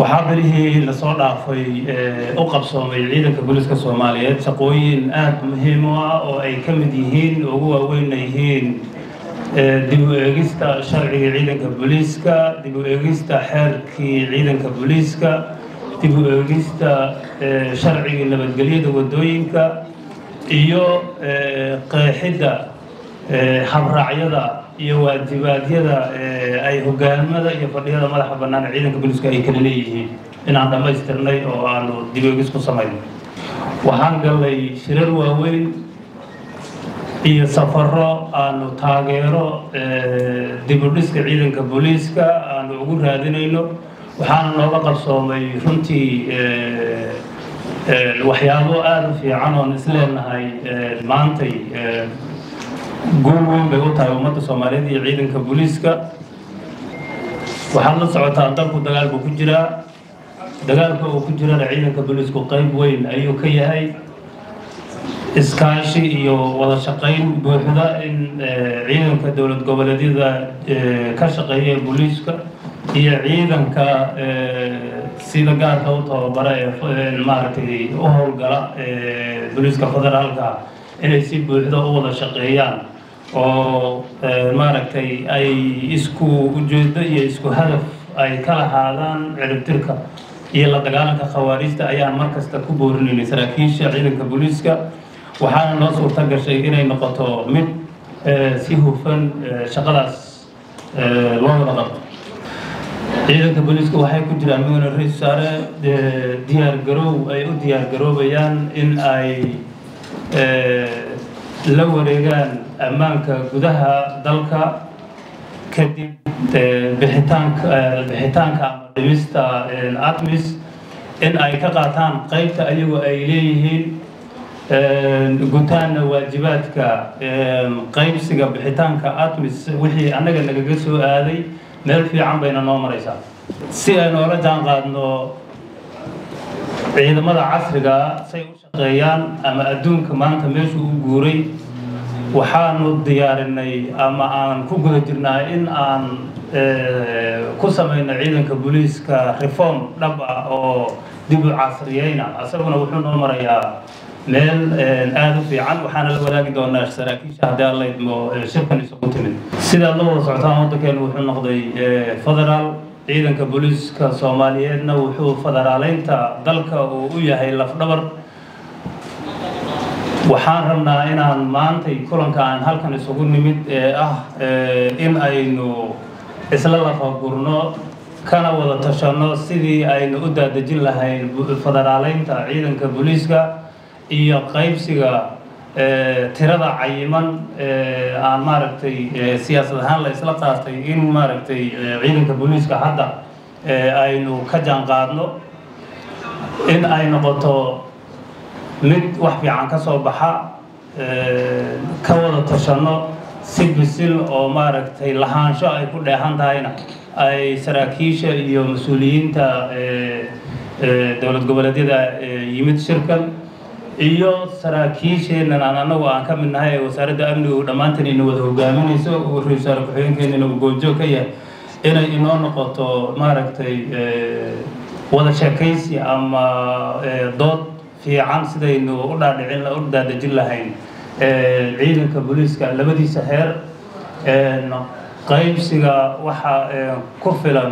waxaa berihii lasoo dhaafay u qabsoomay ciidanka booliiska soomaaliyeed shaqooyin aada muhiim u ah oo ay ka mid yihiin ugu waaweynna yihiin dib u eegista sharciga ciidanka booliiska dib u eegista xeerkii ciidanka booliiska dib u eegista sharcigii nabadgelyada waddooyinka iyo qeexidda habraacyada iyo waajibaadyada ay hogaamada iyo fadhiyada madaxa bannaan ciidanka booliiska ay kala leeyihiin inaan dhammaystirnay oo aanu dib eegis ku samayn waxaan gallay shirar waaweyn iyo safaro aanu taageero dib u dhiska ciidanka booliiska aanu ugu raadinayno waxaana nooga qabsoomay runtii waxyaabo aada u fiican oon isleenahay maantay guul weyn bay u tahay ummadda soomaaliyeed iyo ciidanka booliiska waxaad la socotaa dalku dagaal buu ku jiraa dagaalka uu ku jirana ciidanka booliisku qayb weyn ayuu ka yahay iskaashi iyo wada shaqayn buuxda in ciidanka dowlad goboleedyada ka shaqeeya booliiska iyo ciidanka sida gaarka u tababara ee maaragtay u howlgala booliiska federaalka inay si buuxda u wada shaqeeyaan oo maaragtay ay isku ujeedo iyo isku hadaf ay ka lahaadaan ciribtirka iyo la dagaalanka khawaarijta ayaan mar kasta ku boorinaynay saraakiisha ciidanka booliiska waxaana noo suurta gashay inay noqoto mid si hufan shaqadaas loo wada qabto ciidanka booliiska waxay ku jiraan mudane ra-isul wasaare diyaar garoow ay u diyaar garoobayaan in ay la wareegaan ammaanka gudaha dalka kadib bixitaanka bixitaanka ama dhimista atmis in ay ka qaataan qaybta ayagoo ay leeyihiin gutaanna waajibaadka qaybsiga bixitaanka atmis wixii annaga nagaga soo aaday meel fiican bayna noo maraysaa si ay noola jaan qaadno ciidamada casriga say u shaqeeyaan ama adduunka maanta meeshuu u guuray waxaanu diyaarinay ama aan ku guda jirnaa in aan ku samayno ciidanka booliiska reform dhab ah oo dib u casriyeyna isaguna wuxuu noo marayaa meel aada u fiican waxaana la wadaagi doonaa saraakiisha haddii alla idmo shirkan isugu timid sidaad la wada socotaan waddankeenu wuxuu noqday federaal ciidanka booliiska soomaaliyeedna wuxuu federaaleynta dalka uu u yahay lafdhabar waxaan rabnaa inaan maantay kulanka aan halkan isugu nimid ee ah in aynu isla lafagurno kana wada tashanno sidii aynu u daadejin lahayn federaaleynta ciidanka booliiska iyo qaybsiga tirada cayiman aan maaragtay siyaasad ahaan la isla qaatay in maaragtay ciidanka booliiska hadda aynu ka jaan qaadno in ay noqoto mid wax fiican ka soo baxa ka wada tashanno si bisil oo maaragtay lahaansho ay ku dheehan tahayna ay saraakiisha iyo mas-uuliyiinta dowlad goboleedyada yimid shirkan iyo saraakiisheennan aan anagu aan ka mid nahay ee wasaaradda amniga u dhammaantan ina wada hogaaminayso uu ra-isul wasaare ku-xigeenkeennana uu goobjoog ka yahay inay inoo noqoto maaragtay wada sheekaysi ama dood fiican sidaynu u dhaadhicin u daadejin lahayn ciidanka booliiska labadiisa heer qaybsiga waxa ku filan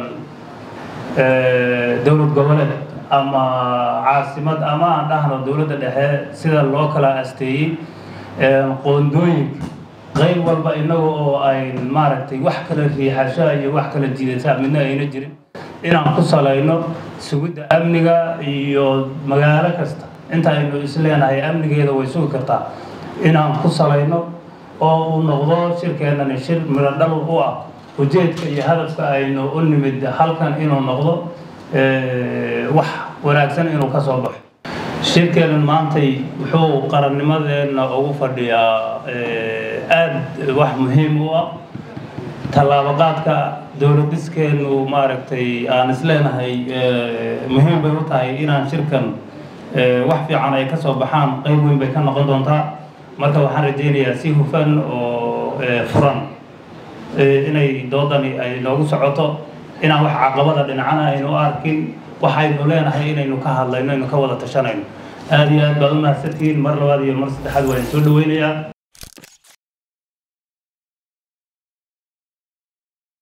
dowlad goboleed ama caasimad ama aan dhahno dowladda dhexe sida loo kala asteeyey qoondooyinka qayb walba inaga oo ay maaragtay wax kala riixasha iyo wax kala jiidataa midna ayna jirin inaan ku salayno sugidda amniga iyo magaalo kasta inta aynu isleenahay amnigeeda way sugi kartaa inaan ku salayno oo uu noqdo shirkeennani shir miradhal u ah ujeedka iyo hadafka aynu u nimid halkan inuu noqdo wax wanaagsan inuu ka soo baxo shirkeennan maantay wuxuu qarannimadeenna ugu fadhiyaa aada wax muhiim u ah tallaabaqaadka dowladiskeenu maaragtay aan isleenahay muhiim bay u tahay inaan shirkan wax fiican ay ka soo baxaan qayb weyn bay ka noqon doontaa marka waxaan rajaynayaa si hufan oo furan inay doodani ay noogu socoto inaan wax caqabada dhinacana aynu u arkin waxaynu leenahay inaynu ka hadlayno aynu ka wada tashanayno aada iyo aad baad u mahadsantihiin mar labaad iyo mar saddexaad waa idin soo dhaweynayaa